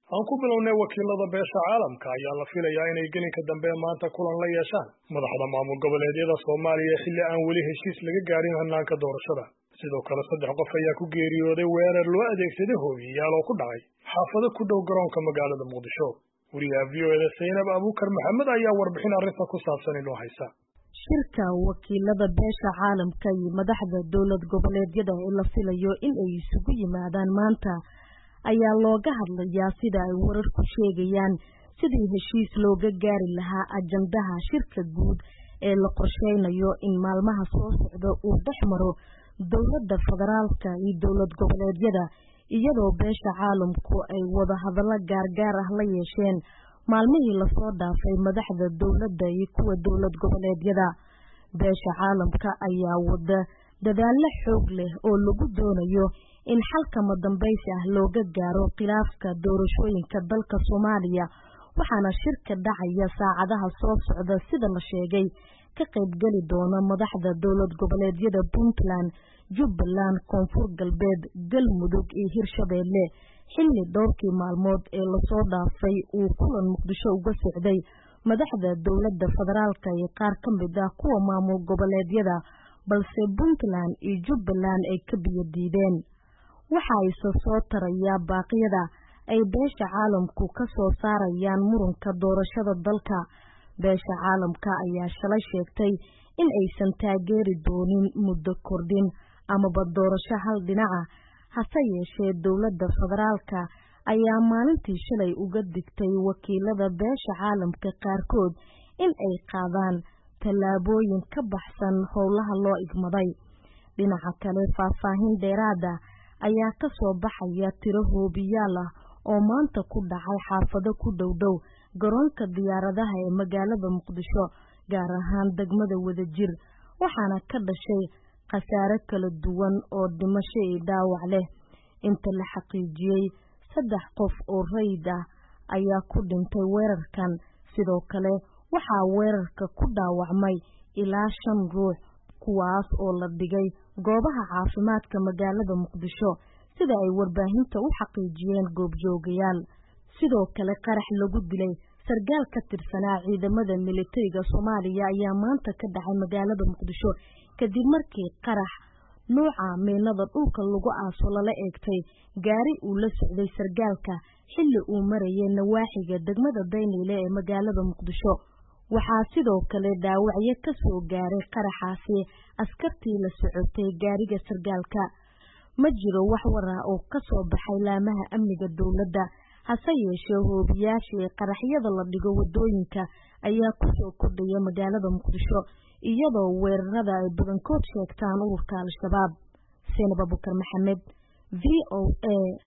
aan ku bilownay wakiilada beesha caalamka ayaa la filayaa inay gelinka dambe maanta kulan la yeeshaan madaxda maamul goboleedyada soomaaliya xilli aan weli heshiis laga gaadhin hannaanka doorashada sidoo kale saddex qof ayaa ku geeriyooday weerar loo adeegsaday hooyiyaal oo ku dhacay xaafado ku dhow garoonka magaalada muqdisho wariyaha v o eda saynab abuukar maxamed ayaa warbixin arrinta ku saabsan inoo haysa shirka wakiilada beesha caalamka iyo madaxda dowlad goboleedyada ee la filayo in ay isugu yimaadaan maanta ayaa looga hadlayaa sida ay wararku sheegayaan sidii heshiis looga gaari lahaa ajandaha shirka guud ee la qorsheynayo in maalmaha soo socda uu dhex maro dowladda federaalka iyo dowlad goboleedyada iyadoo beesha caalamku ay wada hadallo gaargaar ah la yeesheen maalmihii lasoo dhaafay madaxda dowladda iyo kuwa dowlad goboleedyada beesha caalamka ayaa wada dadaallo xoog leh oo lagu doonayo in xalkama dambaysi ah looga gaaro khilaafka doorashooyinka dalka soomaaliya waxaana shirka dhacaya saacadaha soo socda sida la sheegay ka qaybgeli doona madaxda dowlad goboleedyada puntland jubbaland koonfur galbeed galmudug iyo hirshabeelle xilli dhowrkii maalmood ee lasoo dhaafay uu kulan muqdisho uga socday madaxda dowladda federaalka iyo qaar ka mid ah kuwa maamul goboleedyada balse puntland iyo jubbaland ay ka biyo diideen waxa ayse soo tarayaa baaqyada ay beesha caalamku ka soo saarayaan muranka doorashada dalka beesha caalamka ayaa shalay sheegtay in aysan taageeri doonin muddo kordhin amaba doorasho hal dhinaca hase yeeshee dowladda federaalka ayaa maalintii shalay uga digtay wakiilada beesha caalamka qaarkood in ay qaadaan tallaabooyin ka baxsan howlaha loo igmaday dhinaca kale faahfaahin dheeraada ayaa ka soo baxaya tiro hoobiyaal ah oo maanta ku dhacay xaafado ku dhowdhow garoonka diyaaradaha ee magaalada muqdisho gaar ahaan degmada wadajir waxaana ka dhashay khasaare kala duwan oo dhimasho iyo dhaawac leh inta la xaqiijiyey saddex qof oo rayid ah ayaa ku dhintay weerarkan sidoo kale waxaa weerarka ku dhaawacmay ilaa shan ruux kuwaas oo la dhigay goobaha caafimaadka magaalada muqdisho sida ay warbaahinta u xaqiijiyeen goobjoogayaal sidoo kale qarax lagu dilay sargaal ka tirsanaa ciidamada militariga soomaaliya ayaa maanta ka dhacay magaalada muqdisho kadib markii qarax nuuca miinada dhulka lagu aaso lala eegtay gaari uu la socday sargaalka xilli uu marayay nawaaxiga degmada dayniile ee magaalada muqdisho waxaa sidoo kale dhaawacyo ka soo gaaray qaraxaasi askartii la socotay gaariga sargaalka ma jiro wax war ah oo ka soo baxay laamaha amniga dowladda hase yeeshee hoobiyaashii qaraxyada la dhigo wadooyinka ayaa kusoo kordhaya magaalada muqdisho iyadoo weerarada ay badankood sheegtaan ururka al-shabaab seenab abukar maxamed v o a